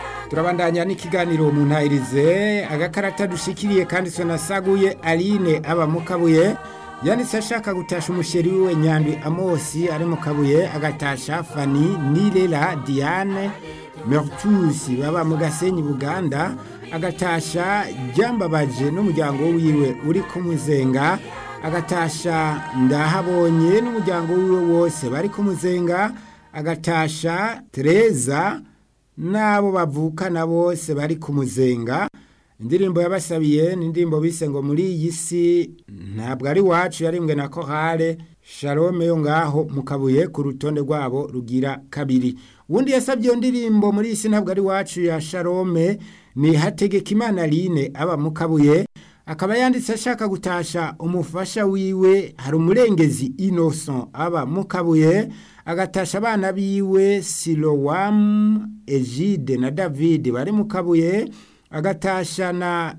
turabandanya n'ikiganiro mu ntayirize agakarata dushikiriye kandi sonasaguye aline aba mu kabuye yanditse ashaka gutasha umusheri wiwe nyandwi amosi ari mu kabuye agatasha fani nirera diane mertusi baba mu gasenyi buganda agatasha ryambabaje n'umuryango wiwe uri kumuzenga agatasha ndahabonye n'umuryango wiwe wose bari kumuzenga agatasha tereza n'abo bavukana bose bari kumuzenga indirimbo yabasabiye ni indirimbo bise ngo muri iyi si ntabwo ari wacu yarimbwe na kohare shalome yo ngaho mu kabuye ku rutonde rwabo rugira kabiri ubundi yasabye iyo ndirimbo muri iyi si ntabwo ari wacu ya shalome ni hategekimana line aba mu kabuye akaba yanditse ashaka gutasha umufasha wiwe hari umurengezi innocent aba mu kabuye agatasha abana biwe silowamu egide na david bari mu kabuye agatasha na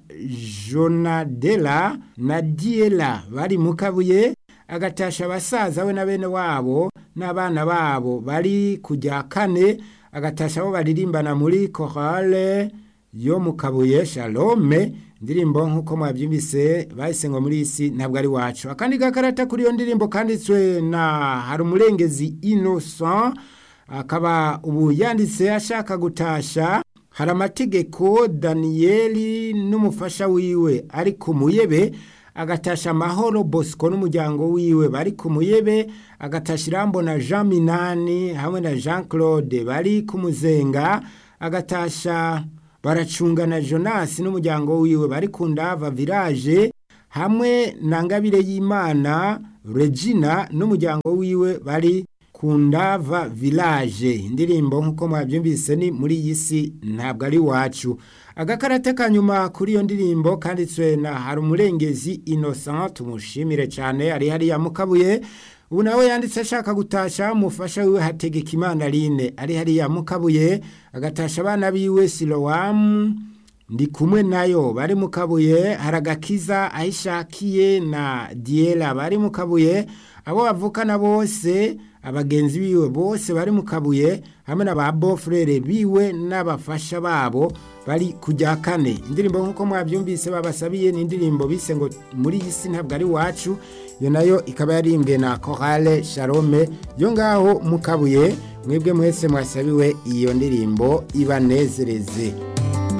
jonadela na diela bari mu kabuye agatasha abasaza we na bene wabo n'abana babo bari kujya kane agatasha abo baririmbana muri korale yo mu kabuye shalome indirimbo nk'uko mwabyumvise bahise ngo muri isi ntabwo ari wacu akandi gakarata kuri iyo ndirimbo kanditswe na hari umurengezi innocent akaba ubu yanditse ashaka gutasha hari amategeko daniyeli n'umufasha wiwe ari ku muyebe agatasha amahoro bosco n'umuryango wiwe bari ku muyebe agatasha irambo na jean minani hamwe na jean claude bari ku muzenga agatasha baracungana jonas n'umuryango wiwe bari ku ndava village hamwe na ngabire y'imana regina n'umuryango wiwe bari ku ndava village indirimbo nk'uko mwabyumvise ni muri iyi si ntabwo ari wacu agakarate ka nyuma kuri iyo ndirimbo kanditswe na hari umurengezi innocent tumushimire cyane ari hariya mu kabuye ubu nawe yanditse ashaka gutasha umufasha wiwe hategeka imana line ari hariya mu kabuye agatasha abana biwe silowamu ndi kumwe nayo bari mu kabuye hari agakiza aho ishakiye na diyera bari mu kabuye abo bavukana bose abagenzi biwe bose bari mu kabuye hamwe na ba bofurere biwe n'abafasha babo bari kujya kane indirimbo nk'uko mwabyumvise babasabiye ni indirimbo bise ngo muri iyi si ntabwo ari wacu iyo nayo ikaba yarimbwe na korale shalome yo ngaho mu kabuye mwebwe mwese mwasabiwe iyo ndirimbo ibanezereze